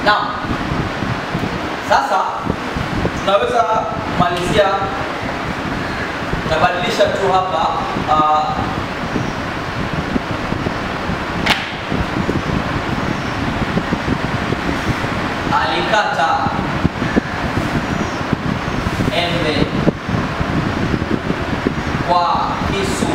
Naam, sasa tunaweza kumalizia, tabadilisha tu hapa uh, alikata embe kwa kisu.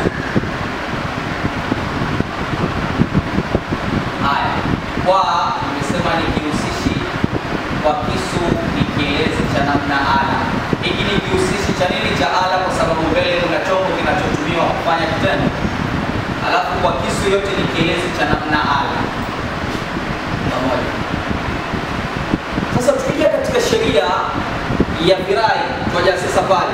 Haya, kwa nimesema ni kihusishi, kwa kisu ni kielezi cha namna ala. Hiki ni kihusishi cha nini? Cha ala, kwa sababu mbele kuna chombo kinachotumiwa kufanya kitendo, alafu kwa kisu yote ni kielezi cha namna ala. Pamoja. Sasa tukija katika sheria ya kirai, tuaja sasa pale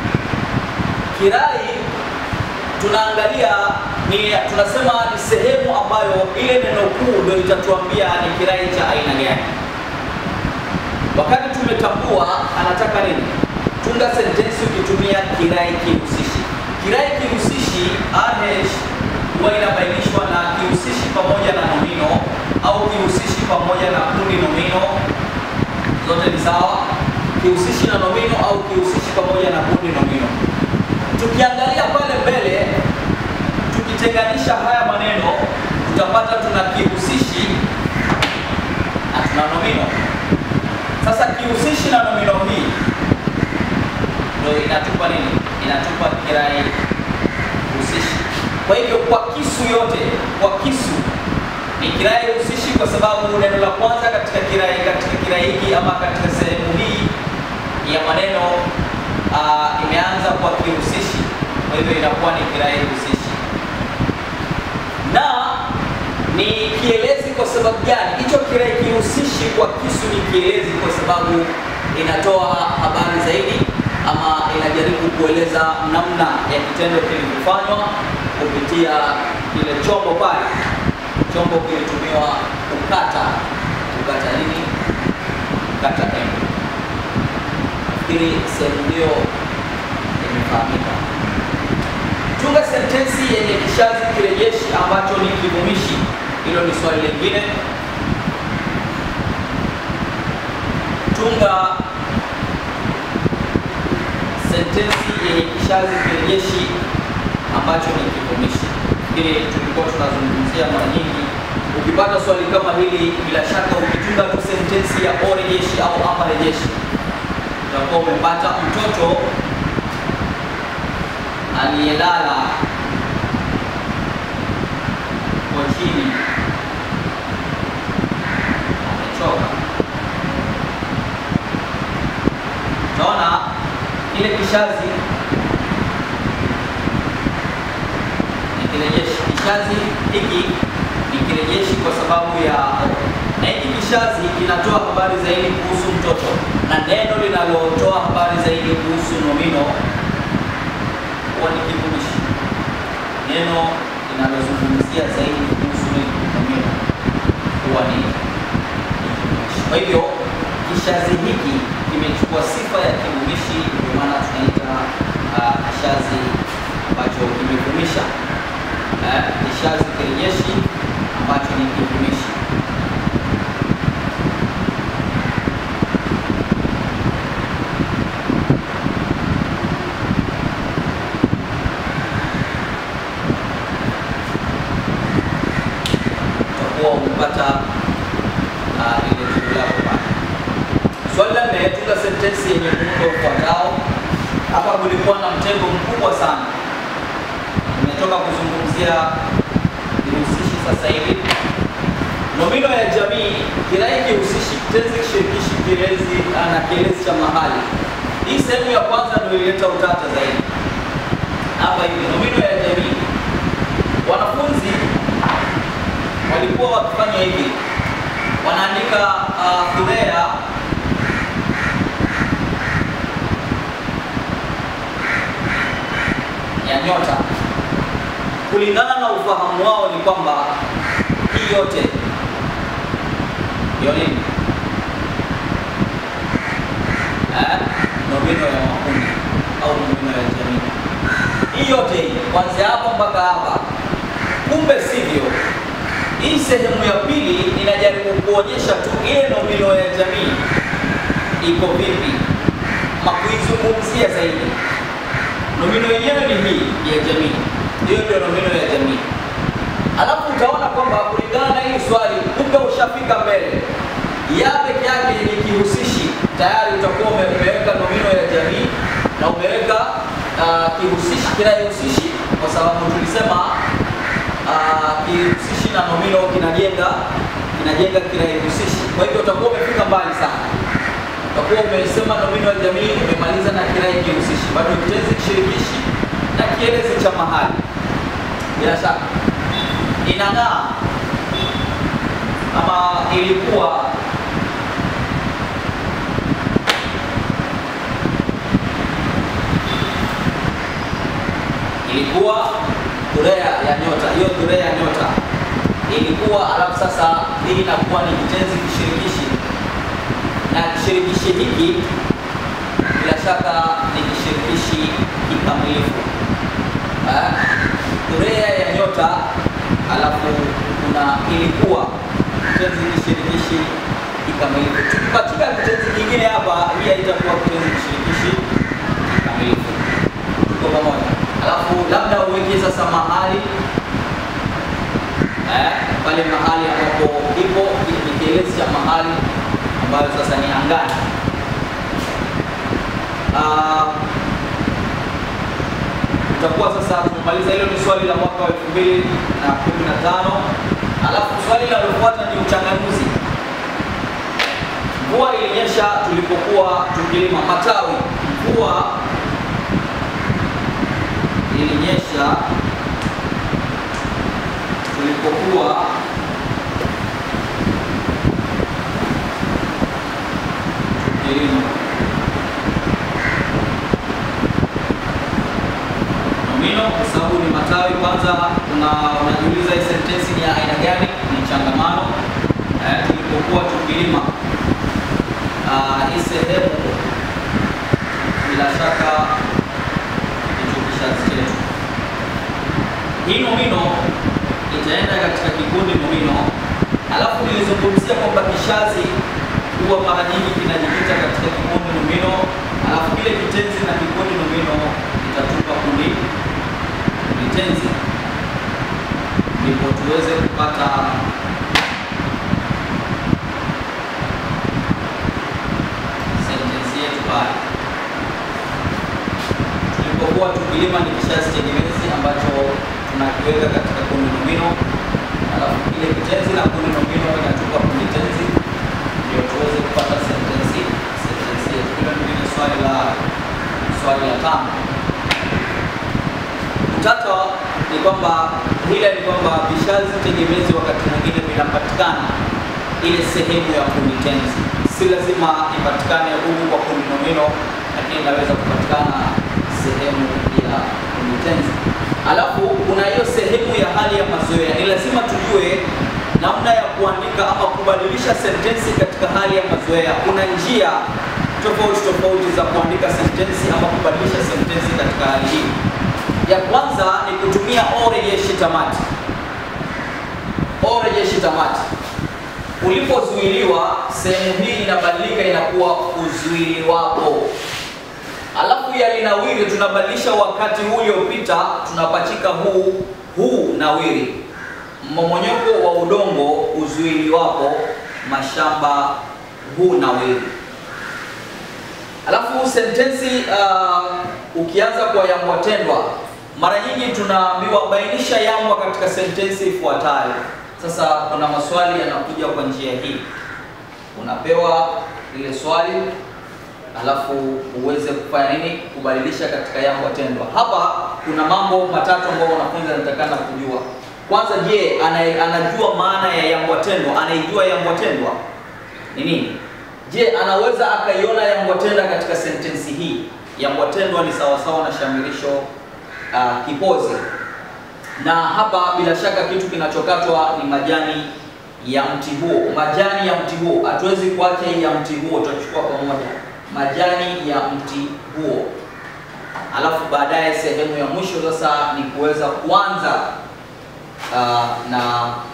kirai tunaangalia ni tunasema ni sehemu ambayo ile neno kuu ndio itatuambia ni kirai cha aina gani. Wakati tumetambua anataka nini, tunga sentensi ukitumia kirai kihusishi. Kirai kihusishi RH huwa inabainishwa na kihusishi pamoja na nomino au kihusishi pamoja na kundi nomino, zote ni sawa. Kihusishi na nomino au kihusishi pamoja na kundi nomino. Tukiangalia pale mbele, tukitenganisha haya maneno, utapata tuna kihusishi na tuna nomino. Sasa kihusishi na nomino hii ndio inatupa nini? Inatupa kirai husishi. Kwa hivyo kwa kisu yote, kwa kisu ni kirai husishi, kwa sababu neno la kwanza katika kirai katika kirai hiki ama katika sehemu hii ya maneno uh, imeanza kwa kihusishi, kwa hivyo inakuwa ni kirai husishi na ni kielezi. Kwa sababu gani? Hicho kirai kihusishi kwa kisu ni kielezi kwa sababu inatoa habari zaidi ama inajaribu kueleza namna ya kitendo kilivyofanywa kupitia kile chombo pale. Chombo kilitumiwa kukata, kukata nini? Kukata embe. Nafikiri sehemu hiyo imefahamika. Tunga sentensi yenye kishazi kirejeshi ambacho ni kivumishi. Hilo ni swali lingine. Tunga sentensi yenye kishazi kirejeshi ambacho ni kivumishi. Hili tulikuwa tunazungumzia mara nyingi. Ukipata swali kama hili, bila shaka ukitunga tu sentensi ya o rejeshi au ama rejeshi, utakuwa umepata mtoto aliyelala kochini amechoka. Utaona ile kishazi ni kirejeshi. Kishazi hiki ni kirejeshi kwa sababu ya na hiki kishazi kinatoa habari zaidi kuhusu mtoto, na neno linalotoa habari zaidi kuhusu nomino huwa ni kivumishi. Neno linalozungumzia zaidi kuhusu nomino huwa ni kivumishi. Kwa hivyo kishazi hiki kimechukua sifa ya kivumishi, ndio maana tunaita uh, kishazi ambacho kimevumisha uh, kishazi kirejeshi ambacho ni kivumishi. utakuwa umepata uh, ile jibu lako pale. Swali la nne, tunga sentensi yenye muundo ufuatao. Hapa kulikuwa na mtego mkubwa sana. Nimetoka kuzungumzia vihusishi sasa hivi. Nomino ya jamii, kirai kihusishi, kitenzi kishirikishi, kielezi na kielezi cha mahali. Hii sehemu ya kwanza ndio ileta utata zaidi. Hapa hivi, nomino ya jamii, wanafunzi walikuwa wakifanya hivi, wanaandika uh, Thurea ya nyota. Kulingana na ufahamu wao ni kwamba hii yote ndio nini? Eh, nomino ya makundi au nomino ya jamii. Hii yote hii kuanzia hapa mpaka hapa, kumbe sivyo. Hii sehemu ya pili inajaribu kuonyesha tu ile nomino ya jamii iko vipi, ama kuizungumzia zaidi. Nomino yenyewe ni hii ya jamii, hiyo ndio nomino ya jamii. Alafu utaona kwamba kulingana na hili swali, kumbe ushafika mbele ya peke yake ni kihusishi, tayari utakuwa ume- umeweka nomino ya jamii na umeweka uh, kihusishi kinayohusishi, kwa sababu tulisema uh, kihusishi na nomino kinajenga kinajenga kinayohusishi. Kwa hivyo utakuwa umefika mbali sana, utakuwa umesema nomino ya jamii, umemaliza na kirai kihusishi, bado kitenzi kishirikishi na kielezi cha mahali. Bila shaka inang'aa ama ilikuwa ilikuwa dhurea ya nyota. Hiyo dhurea ya nyota ilikuwa, alafu sasa hii inakuwa ni kitenzi kishirikishi, na kishirikishi hiki bila shaka ni kishirikishi kikamilifu. Eh, Dhurea ya nyota, alafu kuna ilikuwa kitenzi kishirikishi kikamilifu. Tukipatika kitenzi kingine hapa, hii haitakuwa kitenzi kishirikishi kikamilifu. Tuko pamoja? Alafu labda uweke sasa mahali eh, pale mahali ambapo ipo ni kielezi cha mahali ambayo sasa ni angani. Ah, tutakuwa sasa tumemaliza. Hilo ni swali la mwaka wa elfu mbili na kumi na tano. Alafu swali linalofuata ni uchanganuzi. Mvua ilinyesha tulipokuwa tukilima matawi. Mvua ilinyesha tulipokuwa tukilima. Nomino kwa sababu ni matawi. Kwanza una unajiuliza hii sentensi ni ya aina gani? Ni changamano. Eh, tulipokuwa tukilima. Ah, hii sehemu bila shaka ndicho kishazi chetu. Hii nomino itaenda katika kikundi nomino, alafu nilizungumzia kwamba kishazi huwa mara nyingi kinajikita katika kikundi nomino, alafu kile kitenzi na kikundi nomino itatupa kundi kundi tenzi, ndipo tuweze kupata sentensi yetu pale tulipokuwa tukilima ni kishazi tegemezi ambacho tunakiweka katika kundi nomino, alafu kile kitenzi na kundi nomino inatupa kundi tenzi, ndio tuweze kupata sentensi sentensi yetu. Hilo ndio ni swali la swali la tano. Utata ni kwamba hila ni kwamba vishazi tegemezi wakati mwingine vinapatikana ile sehemu ya kundi tenzi, si lazima ipatikane huku kwa kundi nomino, lakini inaweza kupatikana sehemu ya kundi tenzi. Alafu kuna hiyo sehemu ya hali ya mazoea. Ni lazima tujue namna ya kuandika ama kubadilisha sentensi katika hali ya mazoea. Kuna njia tofauti tofauti za kuandika sentensi ama kubadilisha sentensi katika hali hii. Ya kwanza ni kutumia o rejeshi tamati. O rejeshi tamati, ulipozuiliwa, sehemu hii inabadilika inakuwa uzuiliwapo. Alafu ya linawiri tunabadilisha wakati huu uliopita, tunapachika huu huu nawiri. Mmomonyoko wa udongo uzuiliwapo, mashamba huu nawiri. Alafu sentensi uh, ukianza kwa yambwatendwa, mara nyingi tunaambiwa bainisha yambwa katika sentensi ifuatayo. Sasa kuna maswali yanakuja kwa njia hii, unapewa lile swali alafu uweze kufanya nini? Kubadilisha katika yambwa tendwa. Hapa kuna mambo matatu ambayo wanafunzi wanatakana kujua. Kwanza, je, ana- anajua maana ya yambwa tendwa? Anaijua yambwa tendwa ni nini? Je, anaweza akaiona yambwa tenda katika sentensi hii? Yambwa tendwa ni sawasawa na shamirisho uh, kipozi, na hapa bila shaka kitu kinachokatwa ni majani ya mti huo. Majani ya mti huo, hatuwezi kuacha hii ya mti huo, tutachukua pamoja majani ya mti huo. Alafu baadaye sehemu ya mwisho sasa ni kuweza kuanza uh, na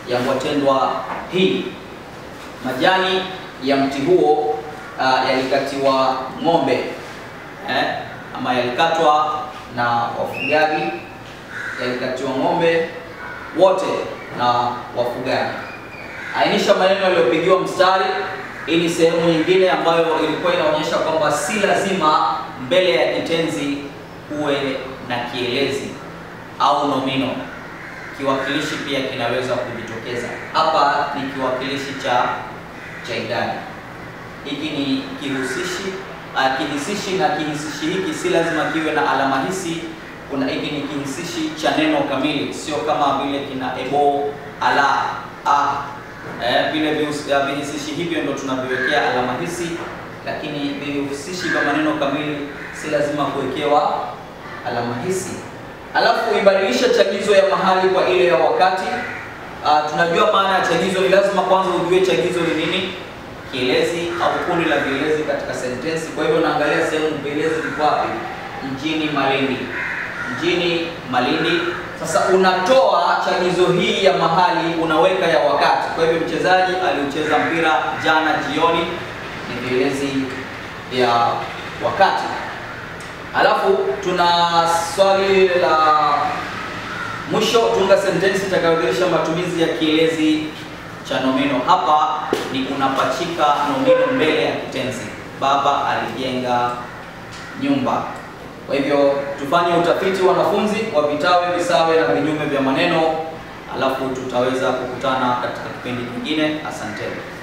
ya Ngwatendwa hii. Majani ya mti huo uh, yalikatiwa ng'ombe eh, ama yalikatwa na wafugaji, yalikatiwa ng'ombe wote na wafugaji. Ainisha maneno yaliyopigiwa mstari. Hii ni sehemu nyingine ambayo ilikuwa inaonyesha kwamba si lazima mbele ya kitenzi uwe na kielezi au nomino. Kiwakilishi pia kinaweza kujitokeza. Hapa ni kiwakilishi cha cha idadi. Hiki ni kihusishi uh, kihisishi na kihisishi hiki si lazima kiwe na alama hisi. Kuna hiki ni kihisishi cha neno kamili, sio kama vile kina ebo, ala, a eh, vile vihisishi hivyo ndo tunaviwekea alama hisi, lakini vihusishi vya maneno kamili si lazima kuwekewa alama hisi. Alafu ibadilisha chagizo ya mahali kwa ile ya wakati. Uh, tunajua maana ya chagizo, ni lazima kwanza ujue chagizo ni nini, kielezi au kundi la vielezi katika sentensi. Kwa hivyo naangalia sehemu vielezi viko wapi? Mjini Malindi, mjini Malindi. Sasa unatoa chagizo hii ya mahali, unaweka ya wakati. Kwa hivyo mchezaji aliucheza mpira jana jioni, ni vielezi vya wakati. Alafu tuna swali la mwisho, tunga sentensi itakayodhihirisha matumizi ya kielezi cha nomino. Hapa ni unapachika nomino mbele ya kitenzi. Baba alijenga nyumba. Kwa hivyo tufanye utafiti wanafunzi wa vitawe, visawe na vinyume vya maneno, alafu tutaweza kukutana katika kipindi kingine. Asanteni.